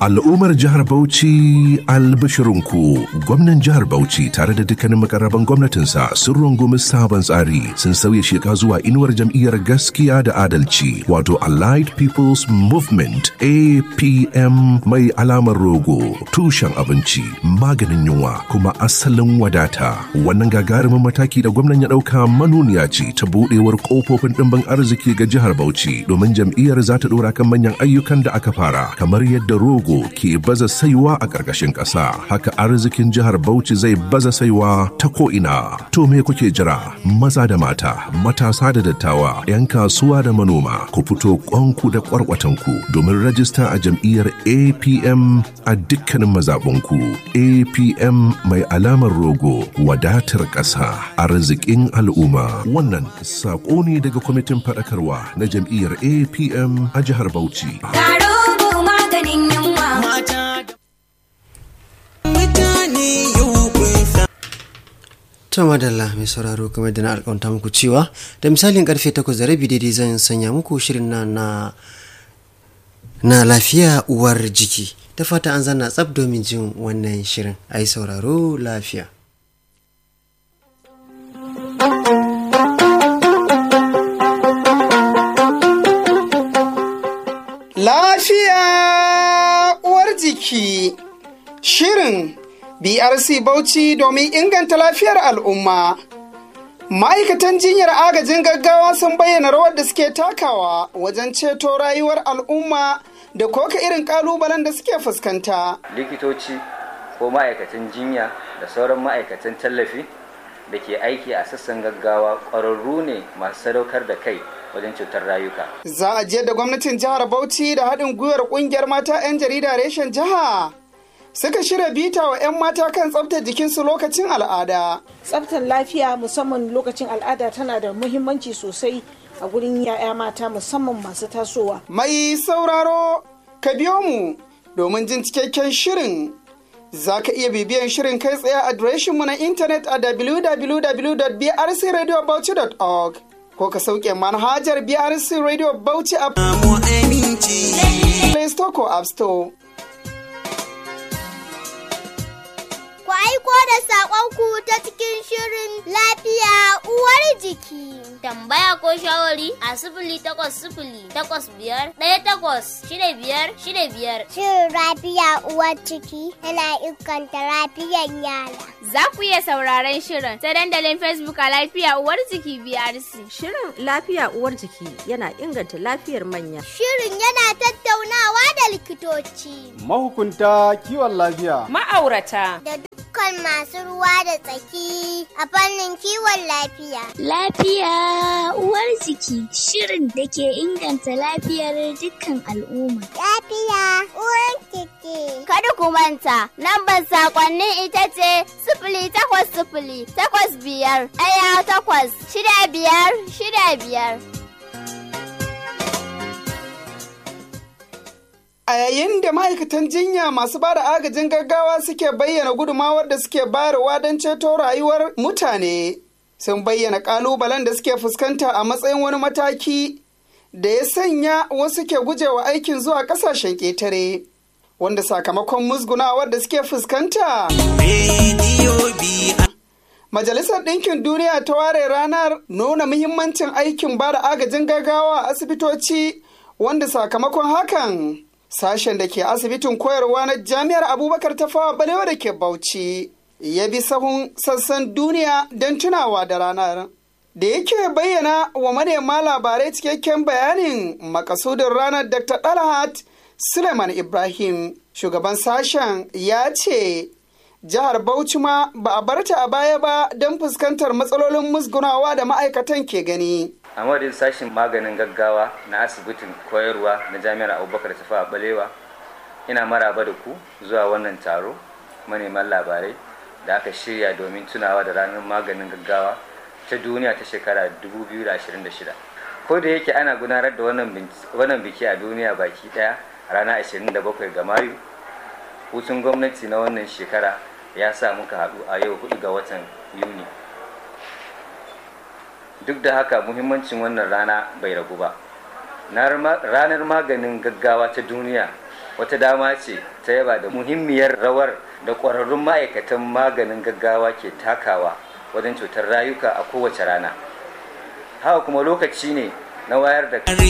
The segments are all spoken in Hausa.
Al'ummar jihar Bauchi albashirinku gwamnan jihar Bauchi tare da dukkanin makarraban gwamnatinsa sun rungumi sabon tsari sun sauya sheka zuwa inuwar jam'iyyar gaskiya da adalci wato Allied People's Movement APM mai alamar rogo tushen abinci maganin yunwa kuma asalin wadata wannan gagarumin mataki da gwamnan ya ɗauka manuniya ce ta buɗewar ƙofofin ɗimbin arziki ga jihar Bauchi domin jam'iyyar za ta ɗora kan manyan ayyukan da aka fara kamar yadda rogo ke baza saiwa a ƙarƙashin ƙasa haka arzikin jihar Bauchi zai baza saiwa ta ko'ina to me kuke jira maza da mata matasa da dattawa 'yan kasuwa da manoma ku fito ƙwanku da ƙwarƙwatanku domin rajista a jam'iyyar APM a dukkanin mazaɓunku APM mai alamar rogo wadatar ƙasa arzikin al'umma wannan saƙo ne daga kwamitin faɗakarwa na jam'iyyar APM a jihar Bauchi. maganin yunwa. To madalla mai sauraro kamar da na alƙawanta muku cewa da misalin karfe 8 da rabi daidai zan sanya muku shirin na na na lafiya uwar jiki da fata an zanna tsab domin jin wannan shirin a yi sauraro lafiya. Lafiya uwar jiki Shirin BRC Bauchi domin inganta lafiyar al'umma. Ma'aikatan jinyar agajin gaggawa sun bayyana rawar da suke takawa wajen ceto rayuwar al'umma da koka irin kalubalen da suke fuskanta. likitoci ko ma'aikatan jinya da sauran ma'aikatan tallafi da ke aiki a sassan gaggawa ƙwararru ne masu sadaukar da kai wajen cutar rayuka Za a je da gwamnatin jihar Bauchi da haɗin gwiwar ƙungiyar mata 'yan jarida reshen jiha. Suka shirya bita wa 'yan mata kan tsaftar jikinsu lokacin al'ada. tsaftar lafiya musamman lokacin al'ada tana da muhimmanci sosai a gurin 'ya'ya mata musamman masu tasowa Mai sauraro, ka biyo mu domin jin cikakken shirin. Za ka iya bibiyan shirin kai tsaye a adireshinmu na intanet a www.brcradiobauchi.org ko ka sauke manhajar BRC Radio Bauchi a Play Store ko App Store. Ku aiko da saƙonku ta cikin shirin lafiya uwar jiki. Tambaya ko shawari a sifili takwas sifili takwas biyar ɗaya takwas shida biyar shida biyar. Shirin lafiya uwar ciki yana inganta lafiyar yara. Za ku iya sauraron shirin ta dandalin Facebook a lafiya uwar jiki BRC. Shirin lafiya uwar jiki yana inganta lafiyar manya. Shirin yana tattaunawa da likitoci Mahukunta kiwon lafiya. Ma'aurata. da dukkan masu ruwa da tsaki a fannin kiwon lafiya. Lafiya uwar jiki shirin da ke inganta lafiyar dukkan al'umma. Lafiya uwar jiki. Kada ku manta, lambar sakonnin ita ce sifili takwas sifili takwas biyar ɗaya takwas shida biyar shida biyar. A yayin da ma'aikatan jinya masu ba da agajin gaggawa suke bayyana gudumawar da suke bayarwa don ceto rayuwar mutane, sun bayyana ƙalubalen da suke fuskanta a matsayin wani mataki da ya sanya wasu ke gujewa aikin zuwa ƙasashen ƙetare, wanda sakamakon musgunawar da suke fuskanta. Majalisar Ɗinkin Duniya ta ware ranar nuna muhimmancin aikin ba da agajin gaggawa a asibitoci wanda sakamakon hakan sashen da ke asibitin koyarwa na jami'ar abubakar ta fawa balewa da ke bauchi ya bi sahun sassan duniya don tunawa da ranar da yake bayyana wa manema labarai cikakken bayanin makasudin ranar dr dalhat suleiman ibrahim shugaban sashen ya ce jihar bauchi ma ba a barta a baya ba don fuskantar matsalolin musgunawa da ma'aikatan ke gani a madadin sashen maganin gaggawa na asibitin koyarwa na jami'ar abubakar tafa a balewa ina maraba da ku zuwa wannan taro maneman labarai da aka shirya domin tunawa da ranar maganin gaggawa ta duniya ta shekara 2026 ko da yake ana gudanar da wannan biki a duniya baki daya a ranar 27 ga mayu hutun gwamnati na wannan shekara ya sa muka haɗu a yau 4 ga watan yuni duk da haka muhimmancin wannan rana bai ragu ba ranar maganin gaggawa ta duniya wata dama ce ta yaba da muhimmiyar rawar da ƙwararrun ma'aikatan maganin gaggawa ke takawa wajen cutar rayuka a kowace rana haka kuma lokaci ne na wayar da kai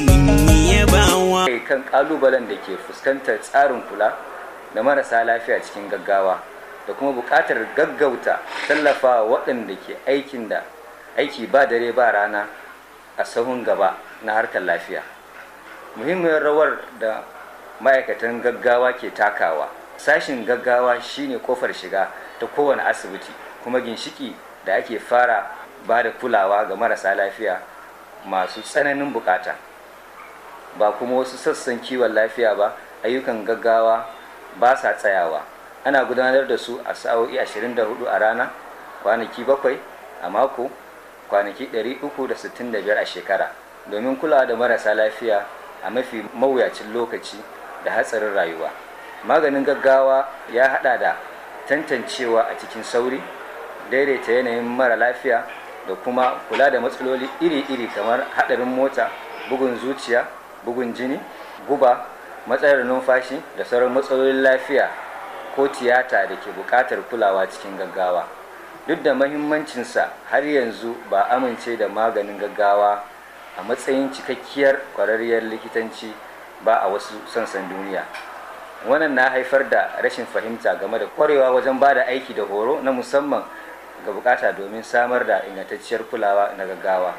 kan kalubalen da ke fuskantar tsarin kula da marasa lafiya cikin gaggawa da kuma buƙatar gaggauta tallafawa waɗanda ke aikin da aiki ba dare ba rana a sahun gaba na harkar lafiya muhimmiyar rawar da ma'aikatan gaggawa ke takawa sashin gaggawa shine kofar shiga ta kowane asibiti kuma ginshiki da ake fara ba da kulawa ga marasa lafiya masu tsananin bukata ba kuma wasu sassan kiwon lafiya ba ayyukan gaggawa ba sa tsayawa ana gudanar da su a sa'o'i 24 a rana kwanaki bakwai a mako kwanaki 365 a shekara domin kulawa da marasa lafiya a mafi mawuyacin lokaci da hatsarin rayuwa maganin gaggawa ya hada da tantancewa a cikin sauri daidaita yanayin mara lafiya da kuma kula da matsaloli iri-iri kamar hadarin mota bugun zuciya bugun jini guba matsalar numfashi da sauran matsalolin lafiya ko tiyata da ke buƙatar kulawa cikin gaggawa duk da mahimmancinsa har yanzu ba amince da maganin gaggawa a matsayin cikakkiyar kwararriyar likitanci ba a wasu sansan duniya wannan na haifar da rashin fahimta game da kwarewa wajen ba da aiki da horo na musamman ga bukata domin samar da ingantacciyar kulawa na gaggawa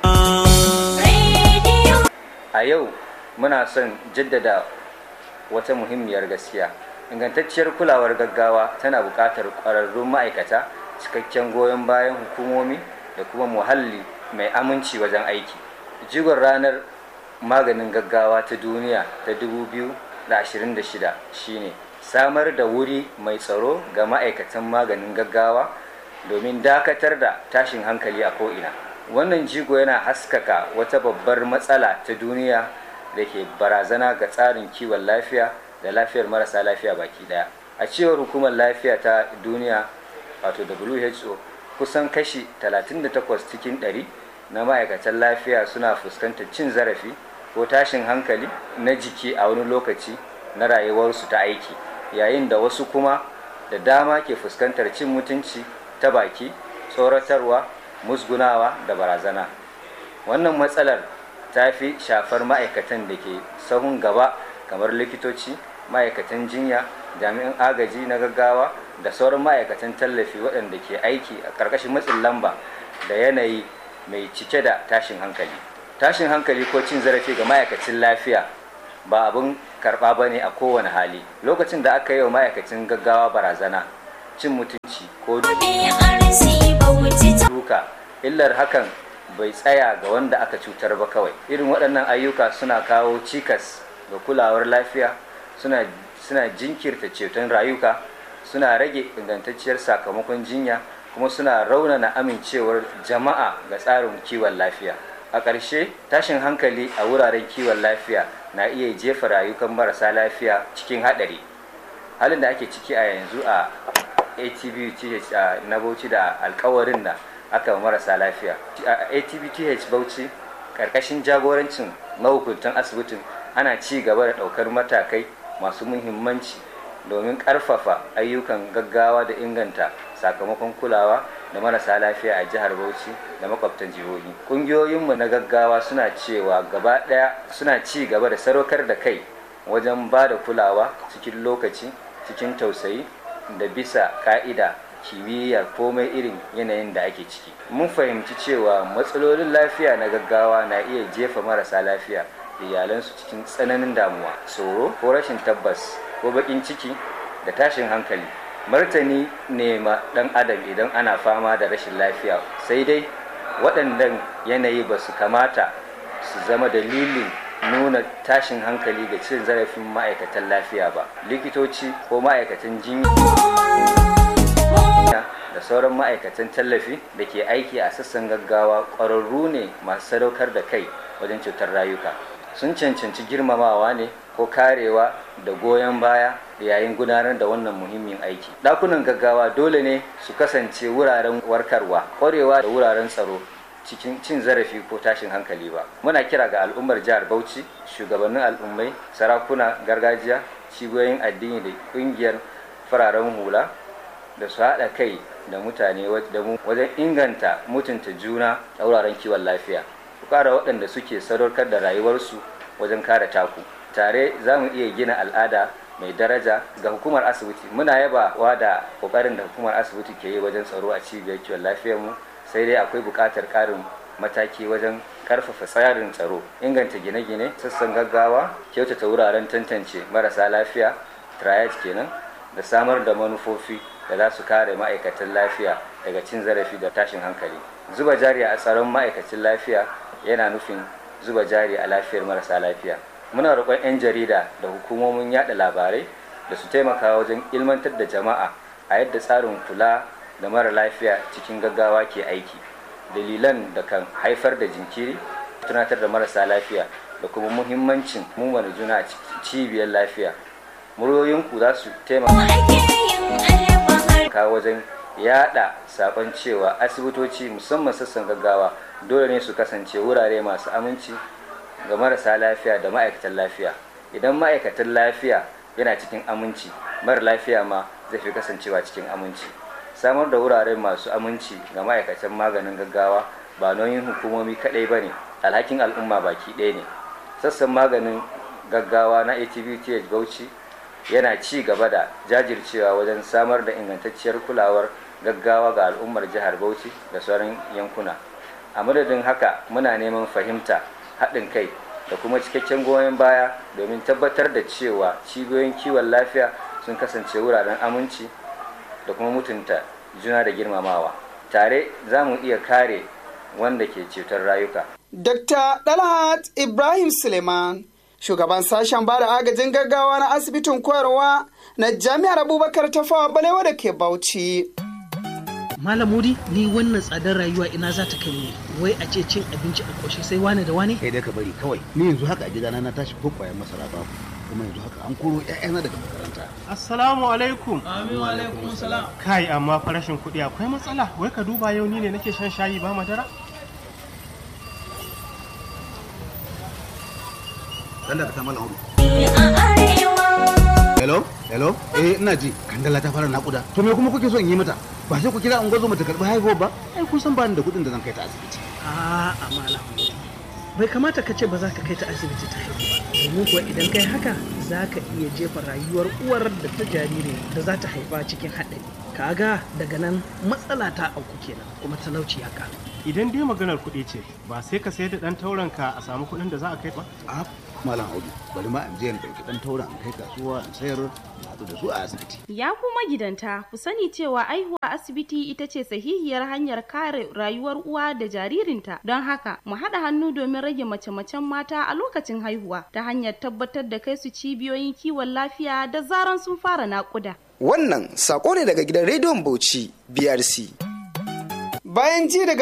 a yau muna son jaddada wata muhimmiyar gaskiya ingantacciyar kulawar gaggawa tana buƙatar ƙwararrun ma'aikata cikakken goyon bayan hukumomi da kuma muhalli mai aminci wajen aiki jigon ranar maganin gaggawa ta duniya ta 2026 shine samar da wuri mai tsaro ga ma'aikatan maganin gaggawa domin dakatar da tashin hankali a ko'ina wannan jigo yana haskaka wata babbar matsala ta duniya da ke barazana ga tsarin kiwon lafiya da lafiyar marasa lafiya baki daya a cewar hukumar lafiya ta duniya wato who kusan kashi 38 cikin 100 na ma'aikatan lafiya suna fuskantar cin zarafi ko tashin hankali na jiki a wani lokaci na rayuwarsu ta aiki yayin da wasu kuma da dama ke fuskantar cin mutunci ta baki tsoratarwa musgunawa da barazana wannan matsalar ta fi shafar ma'aikatan da ke sahun gaba kamar likitoci ma'aikatan jinya jami'an agaji na gaggawa da sauran ma'aikatan tallafi waɗanda ke aiki a ƙarƙashin matsin lamba da yanayi mai cike da tashin hankali tashin hankali ko cin zarafi ga ma'aikacin lafiya ba abin karɓa ba ne a kowane hali lokacin da aka yi wa ma'aikacin gaggawa barazana cin mutunci ko duka illar hakan bai tsaya ga wanda aka cutar ba kawai irin waɗannan ayyuka suna kawo cikas ga kulawar lafiya suna, suna jinkirta ceton rayuka suna rage ingantacciyar sakamakon jinya kuma suna raunana amincewar jama'a ga tsarin kiwon lafiya a ƙarshe tashin hankali a wuraren kiwon lafiya na iya jefa rayukan marasa lafiya cikin haɗari halin da ake ciki a yanzu a atbth na bauchi da alkawarin da aka marasa lafiya a atbth bauchi ƙarƙashin jagorancin mahukuntan asibitin ana ci gaba da ɗaukar matakai masu muhimmanci domin ƙarfafa ayyukan gaggawa da inganta sakamakon kulawa da marasa lafiya a jihar Bauchi da makwabtan jihohi. Ƙungiyoyinmu na gaggawa suna cewa gaba ɗaya suna ci gaba da sadaukar da kai wajen ba da kulawa cikin lokaci cikin tausayi da bisa ka'ida kimiyya komai irin yanayin da ake ciki. Mun fahimci cewa matsalolin lafiya na gaggawa na iya jefa marasa lafiya da iyalansu cikin tsananin damuwa, tsoro ko rashin tabbas ko baƙin ciki da tashin hankali. martani ne ma ɗan adam idan ana fama da rashin lafiya sai dai waɗannan yanayi ba su kamata su zama dalilin nuna tashin hankali ga cin zarafin ma'aikatan lafiya ba likitoci ko ma'aikatan jinya da sauran ma'aikatan tallafi da ke aiki a sassan gaggawa ƙwararru ne masu sadaukar da kai wajen cutar rayuka sun cancanci girmamawa ne ko karewa da goyon baya da yayin gudanar da wannan muhimmin aiki ɗakunan gaggawa dole ne su kasance wuraren warkarwa ƙwarewa da wuraren tsaro cikin cin zarafi ko tashin hankali ba muna kira ga al'ummar jihar bauchi shugabannin al'ummai sarakuna gargajiya cibiyoyin addini da ƙungiyar fararen hula da su haɗa kai da mutane da mu wajen inganta mutunta juna a wuraren kiwon lafiya ku ƙara waɗanda suke sadaukar da rayuwarsu wajen kare taku tare za mu iya gina al'ada mai daraja ga hukumar asibiti muna yabawa da ƙoƙarin da hukumar asibiti ke yi wajen tsaro a cibiyar kiwon lafiyarmu sai dai akwai buƙatar ƙarin mataki wajen karfafa tsarin tsaro inganta gine-gine sassan gaggawa kyautata wuraren tantance marasa lafiya triage kenan da samar da manufofi da za su kare ma'aikatan lafiya daga cin zarafi da tashin hankali zuba jari a tsaron ma'aikacin lafiya yana nufin zuba jari a lafiyar marasa lafiya muna roƙon 'yan jarida da hukumomin yada labarai da su taimaka wajen ilmantar da jama'a a yadda tsarin kula da mara lafiya cikin gaggawa ke aiki dalilan da kan haifar da jinkiri tunatar da marasa lafiya da kuma muhimmancin mummuna juna a cibiyar lafiya muryoyinku za su taimaka wajen yada sakon cewa asibitoci musamman sassan gaggawa dole ne su kasance wurare masu aminci ga marasa lafiya da ma'aikatan lafiya idan ma'aikatan lafiya yana cikin aminci mara lafiya ma zai fi kasancewa cikin aminci samar da wurare masu aminci ga ma'aikatan maganin gaggawa ba nauyin hukumomi kaɗai ba ne alhakin al'umma baki ɗaya ne sassan maganin gaggawa na atbth bauchi yana ci gaba da jajircewa wajen samar da ingantacciyar kulawar gaggawa ga al'ummar jihar bauchi da sauran yankuna a madadin haka muna neman fahimta haɗin kai da kuma cikakken goyon baya domin tabbatar da cewa cibiyoyin kiwon lafiya sun kasance wuraren aminci da kuma mutunta juna da girmamawa tare za mu iya kare wanda ke ceton rayuka Dr. Dalhat Ibrahim Suleiman, shugaban sashen bada agajin gaggawa na asibitin koyarwa na Jami'ar Abubakar Tafawa Balewa da ke Bauchi. Malam Mudi, ni wannan tsadar rayuwa ina za ta kai ni. Wai a ce cin abinci a ƙoshe sai wane da wane? Kai dai ka bari kawai. Ni yanzu haka a gidana na tashi ko kwayan masara babu. Kuma yanzu haka an koro ƴaƴana daga makaranta. Assalamu alaikum. Amin wa alaikum salam. Kai amma farashin kuɗi akwai matsala. Wai ka duba yau ni ne nake shan shayi ba madara? Dan da ka mala hudu. Hello? Hello? Eh ina ji. Kandala ta fara nakuda. To me kuma kuke so in yi mata? Ba sai ku kira an gwazo mata karɓi haihuwa ba? Ai kun san ba ni da kuɗin da zan kai ta asibiti. A'a malam. Bai kamata ka ce ba za ka kai ta asibiti ta haihu ba. Domin kuwa idan kai haka za ka iya jefa rayuwar uwar da ta jariri da za ta haifa cikin haɗari. Kaga daga nan matsala ta auku kenan kuma talauci ya ƙaru. Idan dai maganar kuɗi ce, ba sai ka sayar da ɗan taurenka a samu kuɗin da za a kai ba? A malam Audu, bari ma in je in ɗauki ɗan tauren in kai kasuwa in sayar in haɗu da su a asibiti. Ya kuma gidanta ku sani cewa aihuwa asibiti ita ce sahihiyar hanyar kare rayuwar uwa da jaririnta don haka mu haɗa hannu domin rage mace-macen mata a lokacin haihuwa ta hanyar tabbatar da kai su cibiyoyin kiwon lafiya da zaran sun fara naƙuda. Wannan sako ne daga gidan rediyon Bauchi BRC. Bayan ji daga